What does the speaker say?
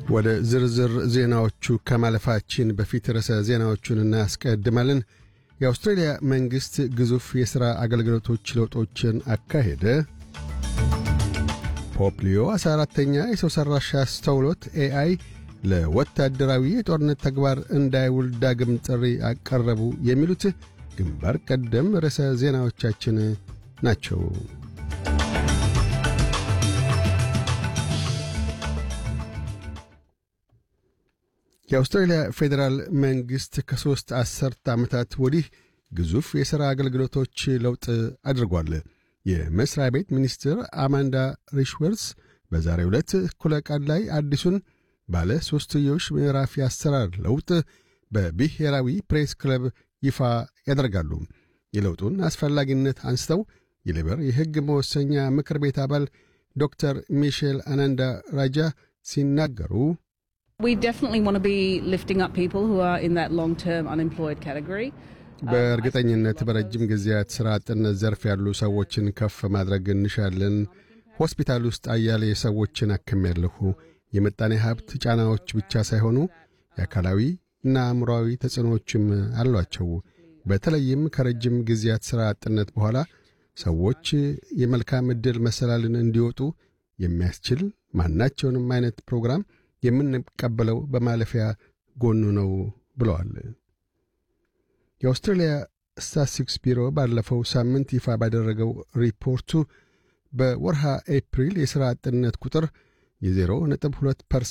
ወደ ዝርዝር ዜናዎቹ ከማለፋችን በፊት ርዕሰ ዜናዎቹን እናስቀድማለን። የአውስትሬልያ መንግሥት ግዙፍ የሥራ አገልግሎቶች ለውጦችን አካሄደ። ፖፕ ሊዮ 14ተኛ የሰው ሠራሽ አስተውሎት ኤአይ ለወታደራዊ የጦርነት ተግባር እንዳይውል ዳግም ጥሪ አቀረቡ። የሚሉት ግንባር ቀደም ርዕሰ ዜናዎቻችን ናቸው። የአውስትራሊያ ፌዴራል መንግሥት ከሦስት አሠርተ ዓመታት ወዲህ ግዙፍ የሥራ አገልግሎቶች ለውጥ አድርጓል። የመሥሪያ ቤት ሚኒስትር አማንዳ ሪሽወርስ በዛሬው ዕለት እኩለ ቀን ላይ አዲሱን ባለ ሦስትዮሽ ምዕራፍ የአሰራር ለውጥ በብሔራዊ ፕሬስ ክለብ ይፋ ያደርጋሉ። የለውጡን አስፈላጊነት አንስተው የሌበር የሕግ መወሰኛ ምክር ቤት አባል ዶክተር ሚሼል አናንዳ ራጃ ሲናገሩ በእርግጠኝነት በረጅም ጊዜያት ሥራ አጥነት ዘርፍ ያሉ ሰዎችን ከፍ ማድረግ እንሻለን። ሆስፒታል ውስጥ አያሌ ሰዎችን አክሜያለሁ። የምጣኔ ሀብት ጫናዎች ብቻ ሳይሆኑ የአካላዊ እና አእምሮአዊ ተጽዕኖዎችም አሏቸው። በተለይም ከረጅም ጊዜያት ሥራ አጥነት በኋላ ሰዎች የመልካም ዕድል መሰላልን እንዲወጡ የሚያስችል ማናቸውንም አይነት ፕሮግራም የምንቀበለው በማለፊያ ጎኑ ነው ብለዋል። የአውስትራሊያ ስታትስቲክስ ቢሮ ባለፈው ሳምንት ይፋ ባደረገው ሪፖርቱ በወርሃ ኤፕሪል የሥራ አጥነት ቁጥር የ0.2